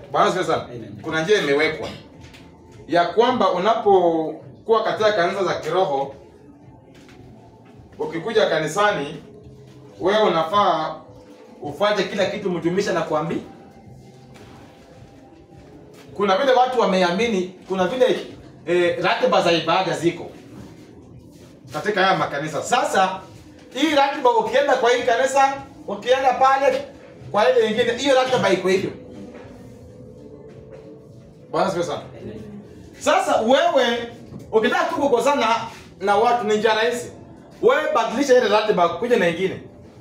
Bwana asifiwe sana. Amen. Kuna njia imewekwa ya kwamba unapokuwa katika kanisa za kiroho, ukikuja kanisani, wewe unafaa ufanye kila kitu mtumishi anakuambia. Kuna vile watu wameamini, kuna vile eh, ratiba za ibada ziko katika haya makanisa. Sasa hii ratiba, ukienda kwa hii kanisa, ukienda pale kwa ile nyingine, hiyo ratiba iko hivyo. Bwana asifiwe sana. Sasa wewe ukitaka tu kukosana na watu ni njia rahisi. Wewe badilisha ile ratiba kuja na ingine.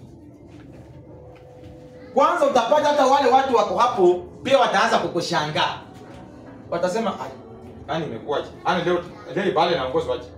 Kwanza utapata hata wale watu wako hapo pia wataanza kukushangaa. Watasema "Ai, yani imekuwaje? Yaani leo leo ibada inaongozwa aje?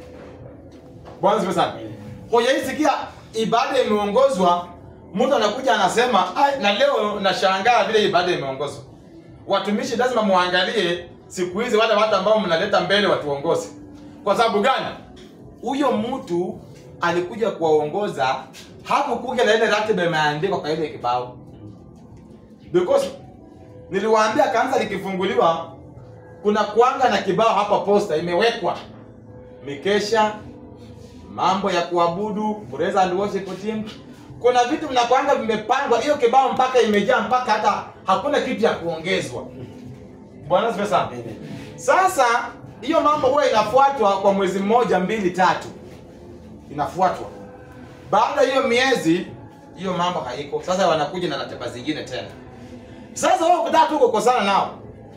Bwana asifiwe sana. Hujaisikia ibada imeongozwa, mtu anakuja anasema, "Ai, na leo nashangaa vile ibada imeongozwa." Watumishi lazima muangalie siku hizi wale watu ambao mnaleta mbele watuongoze. Kwa sababu gani? Huyo mtu alikuja kuwaongoza, hakukuja na ile ratiba imeandikwa kwa ile kibao. Because niliwaambia kanisa likifunguliwa kuna kuanga na kibao hapa posta imewekwa mikesha, mambo ya kuabudu, praise and worship team. Kuna vitu vinakuanga vimepangwa, hiyo kibao mpaka imejaa mpaka hata hakuna kitu ya kuongezwa. Bwana asifiwe sana. Sasa hiyo mambo huwa inafuatwa kwa mwezi mmoja, mbili, tatu, inafuatwa. Baada ya hiyo miezi, hiyo mambo haiko. Sasa wanakuja na ratiba zingine tena. Sasa wewe ukitaka tu kukosana nao,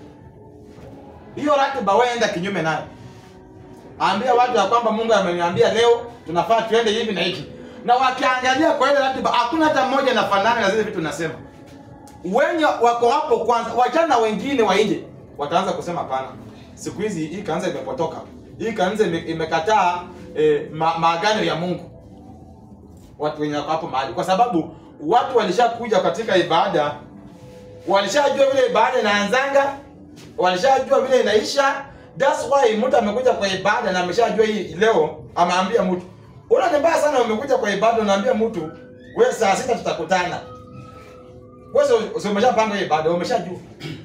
hiyo ratiba wewe enda kinyume nayo. Ambia watu ya kwamba Mungu ameniambia leo tunafaa tuende hivi na hivi. Na wakiangalia kwa ile ratiba hakuna hata mmoja anafanana na zile vitu nasema. Wenye wako hapo kwanza, wachana na wengine wa nje. Wataanza kusema hapana. Siku hizi hii kanisa imepotoka. Hii kanisa ime, imekataa eh, ma, maagano ya Mungu. Watu wenye wako hapo mahali kwa sababu watu walishakuja katika ibada walishajua vile ibada inaanzanga, walishajua vile inaisha. That's why mtu amekuja kwa ibada na ameshajua hii leo, ameambia mtu una ni mbaya sana, umekuja kwa ibada unaambia mtu wewe, saa sita tutakutana. Wewe si- si umeshapanga hiyo ibada, umeshajua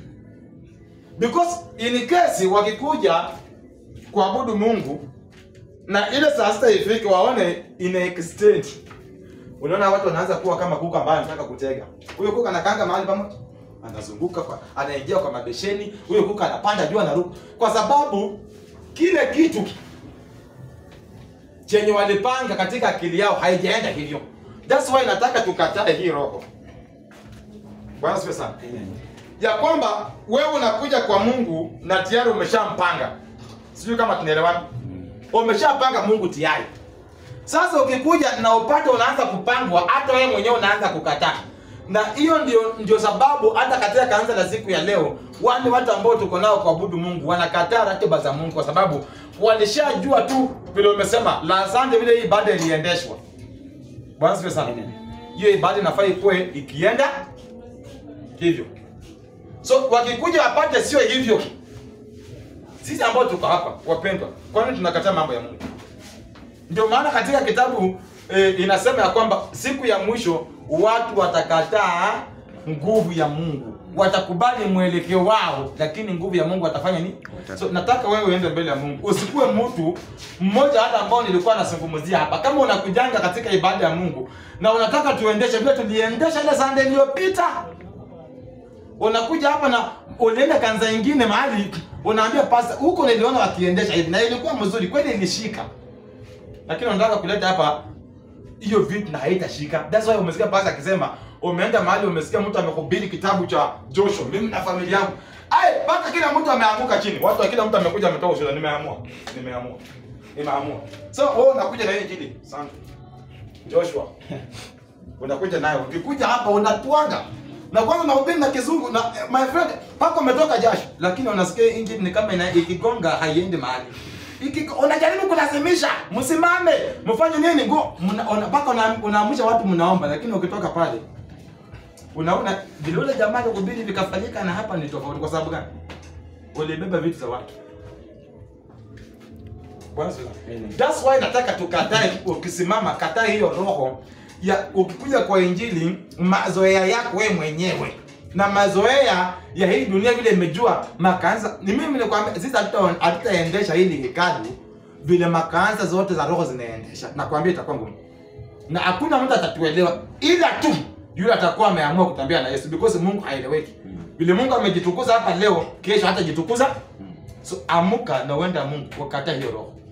because in case wakikuja kuabudu Mungu na ile saa sita ifike, waone ina extend Unaona watu wanaanza kuwa kama kuku ambaye anataka kutega. Huyo kuku anakanga mahali pamoja. Anazunguka kwa anaingia kwa mabesheni, huyo kuku anapanda juu anaruka. Kwa sababu kile kitu chenye walipanga katika akili yao haijaenda hivyo. That's why nataka tukatae hii roho. Bwana asifiwe sana. Ya kwamba wewe unakuja kwa Mungu na tayari umeshampanga. Sijui kama tunaelewana. Umeshapanga Mungu tayari. Sasa ukikuja na upate unaanza kupangwa, hata wewe mwenyewe unaanza kukataa. Na hiyo ndio ndio sababu hata katika kanisa la siku ya leo, wale watu ambao tuko nao kuabudu Mungu wanakataa ratiba za Mungu kwa sababu walishajua tu vile umesema la asante vile hii ibada iliendeshwa. Bwana asifiwe sana. Amen. Hiyo ibada inafaa ikuwe ikienda hivyo. So wakikuja wapate sio hivyo. Sisi ambao tuko hapa wapendwa, kwani tunakataa mambo ya Mungu? Ndio maana katika kitabu e, inasema ya kwamba siku ya mwisho watu watakataa nguvu ya Mungu, watakubali mwelekeo wao, lakini nguvu ya Mungu watafanya nini? So nataka wewe uende mbele ya Mungu, usikuwe mtu mmoja hata ambao nilikuwa nazungumzia hapa. Kama unakujanga katika ibada ya Mungu na unataka tuendeshe vile tuliendesha ile Sunday iliyopita, unakuja hapa na unaenda kanisa ingine mahali unaambia pasta, huko niliona wakiendesha hivi na ilikuwa mzuri kweli, ilishika lakini unataka kuleta hapa hiyo vitu na haitashika. That's why umesikia pasa akisema umeenda mahali umesikia mtu amehubiri kitabu cha Joshua, mimi na familia yangu. Ai, mpaka kila mtu ameanguka chini. Watu wa kila mtu amekuja ametoa ushuhuda, nimeamua. Nimeamua. Nimeamua. So wewe unakuja na hii injili. Sana. Joshua. Unakuja nayo. Ukikuja hapa unatwanga. Na kwanza unahubiri na kizungu na eh, my friend pako umetoka jasho, lakini unasikia injili ni kama ina ikigonga haiendi mahali. Iki, unajaribu kulazimisha msimame mfanye nini ngo mna- una- mpaka una- unaamsha watu mnaomba, lakini ukitoka pale unaona vile ule jamaa kuhubiri vikafanyika, na hapa ni tofauti. Kwa sababu gani? Ulibeba vitu za watu. Bwana asifiwe. Amen. That's why nataka tukatae, ukisimama kataa hiyo roho ya ukikuja kwa injili mazoea yako wewe mwenyewe na mazoea ya hii dunia vile imejua makanisa. Ni mimi nikwambia, sisi hatuta- hatutaendesha hili hekalu vile makanisa zote za roho zinaendesha. Nakwambia itakuwa ngumu, na hakuna mtu atatuelewa, ila tu yule atakuwa ameamua kutembea na Yesu, because Mungu haeleweki. Vile Mungu amejitukuza hapa leo, kesho hatajitukuza. So amuka na uenda Mungu, ukata hiyo roho.